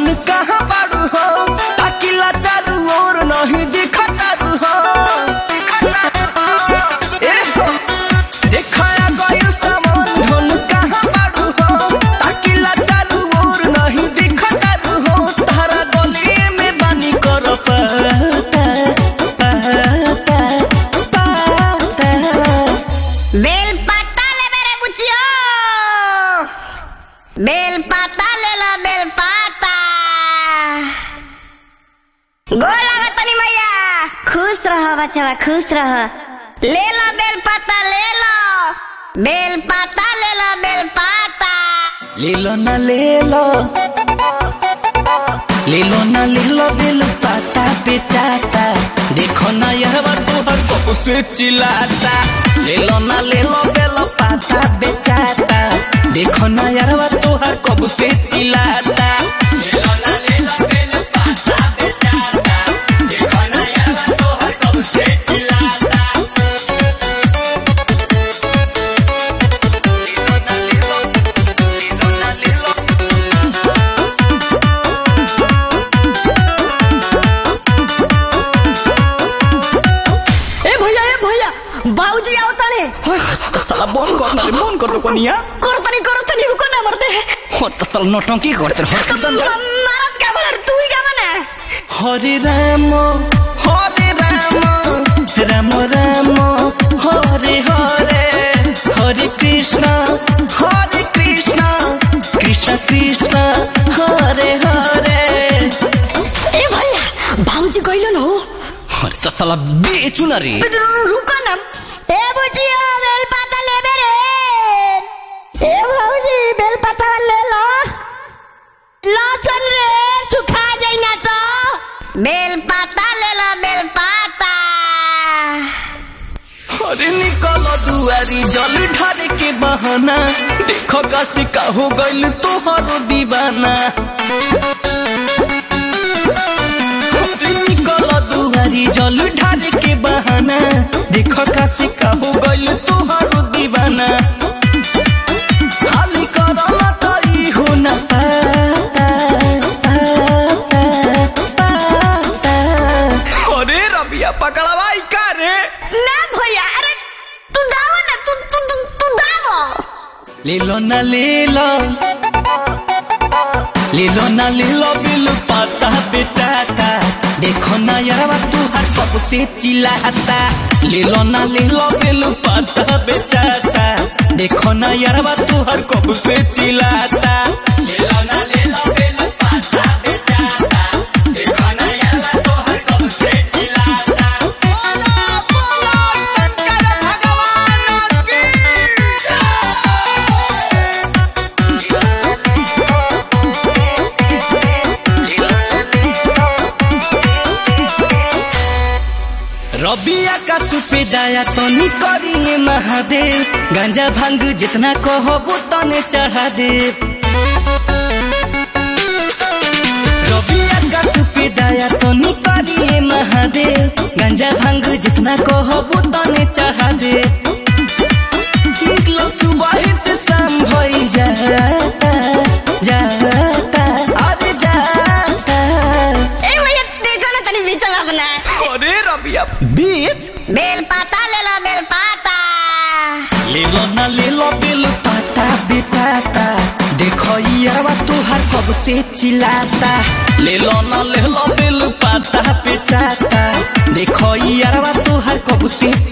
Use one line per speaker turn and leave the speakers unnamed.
धन कहाँ बाड़ू हो ताकिला चारू ओर नहीं दिखतारू हो ए हो, देखाया गइल सामान धन कहाँ बाड़ू हो ताकिला चारू ओर नहीं दिखतारू हो तारा गली में बानी कर पाता पाता पाता
बेल पाता ले मेरे बुचियो बेल पाता ले लो बेल पाता गोल लगा तनी मैया खुश रहो बच्चा खुश रहो ले लो बेल पाता ले लो बेल पाता ले लो बेल पाता
लीलो ना लीलो लीलो ना लीलो दिल पाता बेचाता देखो ना यार तोहर कब से चिल्लाता लीलो ना लीलो बेलो पाता बेचाता देखो ना यार तोहर कब से चिल्लाता लीलो ना लीलो बेलो पाता बेचाता देखो ना यार तोहर कब से चिल्लाता लीलो ना लीलो
ए भैया ए भैया बाबूजी आवताने
साला बंद कर ना रे बंद कर दो कोनिया
करो तनी करो तनी रुको ना मरते
हो तो साला नौटंकी करते रहो
मारत का बना तू ही का बना
हरे राम हरे राम राम राम हरे हरे हरे कृष्ण हरे कृष्ण कृष्ण कृष्ण हरे हरे
ए भैया बाबूजी कहिलो न हो
हरे तो साला बेचू ना रे
रुको ना ए बुचियो बेल पाता ले मेरे ए बाबूजी बेल पाता ले लो लो चल रे सुखा जाई ना तो
बेल पाता ले लो बेल पाता
अरे निकलो दुआरी जल ढारे के बहाना देखो काशी का हो गइल तोहरो दीवाना अरे निकलो दुआरी जल ढारे के बहाना देखो काशी का हो गइल तोहरो दीवाना खाली करो ना तई हो ना पाता पाता पाता अरे रबिया पकड़वाई का रे
ना भैया अरे तू दाव ना तू तू तू, तू दाव
लीलो ना लीलो लीलो ना लीलो बिल पाता बेचाता देखो ना यार तू हर कब से चिल्लाता लीलो ना लीलो बिल पाता बेचाता देखो ना यार तू हर कब से चिल्लाता लीलो ना लीलो बिल पाता बेचाता देखो ना यार तू हर कब से चिल्लाता बोलो बोलो शंकर भगवान की रबिया का सुपे दाया तनी करिए महादेव गांजा भांग जितना कहबो तने चढ़ा दे रबिया का सुपे दाया तनी करिए महादेव गांजा भांग जितना कहबो तने चढ़ा दे निकलो सुबह से शाम भई जाता जाता अब जाता
ए भैया देखो ना तनी बीच में अपना
अरे रबिया बीच
बेल पाता ले लो बेल पाता
लीलो ना लीलो बिल पाता बेचाता देखो यारवा तुहार कब से चिल्लाता लीलो ना लीलो बिल पाता बेचाता देखो यारवा तुहार कब से